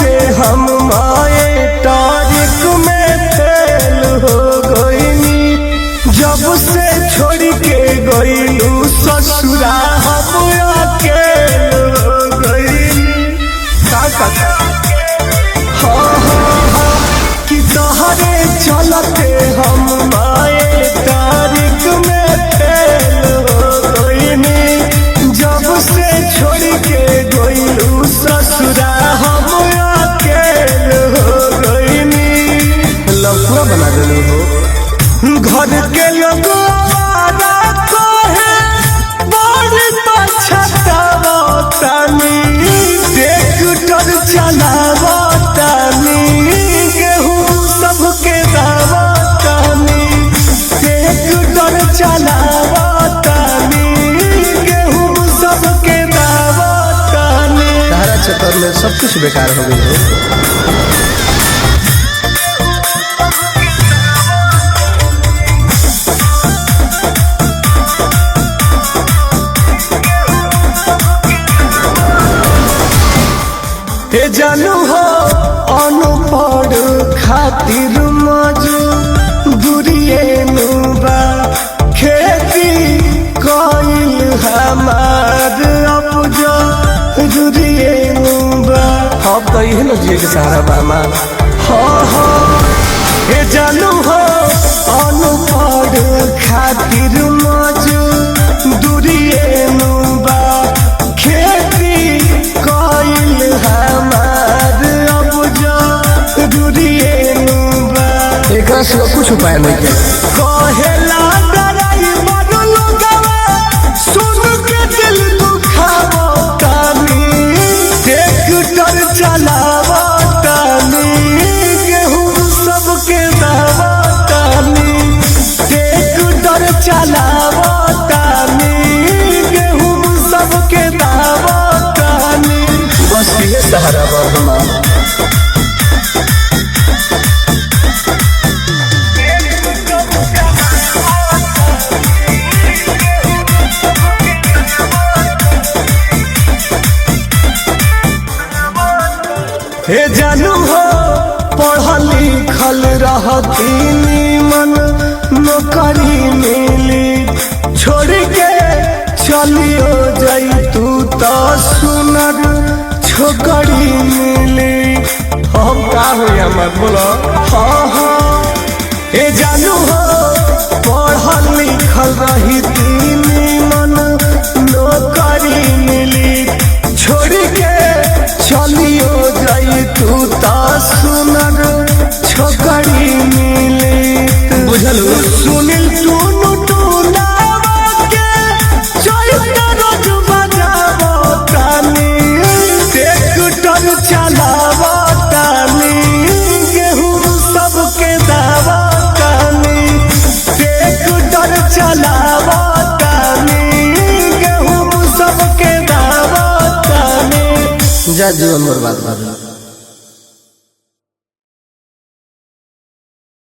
चलते हम माए तारीख में फेल हो गईनी जब से छोड़ के गईलू ससुरा हम अकेल हो गईनी का का हाँ हाँ हाँ कि तोहरे चलते हम माए तारीख में फेल हो गईनी जब से छोड़ के गईलू ससुरा हम अकेल हो गईनी लफड़ा बना देलू हो घर के लोग आवारा कहे बड़ पछतावा तानी ट्रैक्टर चलावा तानी गेहूं सबके दावा तानी ट्रैक्टर चलावा तानी गेहूं सबके दावा तानी तारा चक्कर में सब कुछ बेकार हो गई हो हे जानू हो अनपढ़ खातिर मजू दूरिए नुबा खेती कइल हमार अपजो दूरिए नुबा अब तो यही न जिए के सहारा बा हमार हाँ हाँ हे जानू हो अनपढ़ खातिर मजू दूरिए नुबा खेती कइल हमार अपजो दूरिए नुबा एकरा सिवा कुछ उपाय नहीं के कहेला ड्राइवर लोगवा सुन के दिल दुखावो तानी ट्रैक्टर चलावो तानी गेहूं सबके दावा तानी ट्रैक्टर चलावो तानी गेहूं सबके दावा तानी बस ये सहारा बा हमार हे जानू हो पढ़ल लिखल रहती मन नौकरी मिली छोड़ के चलियो जाई तू तो सुनर छोकरी मिली हम का हो हमर बोलो हाँ हाँ हे जानू हो पढ़ल लिखल रही मन नौकरी मिली छोड़ के चलियो जाई तू ता सुनर छोकरी मिली बुझलू सुनील टूनू टूनावा के चलते रोज बजावो तानी ट्रैक्टर चलावो तानी गेहूं सबके दावा तानी ट्रैक्टर चलावो तानी गेहूं सबके दावा तानी जा जीवन बर्बाद कर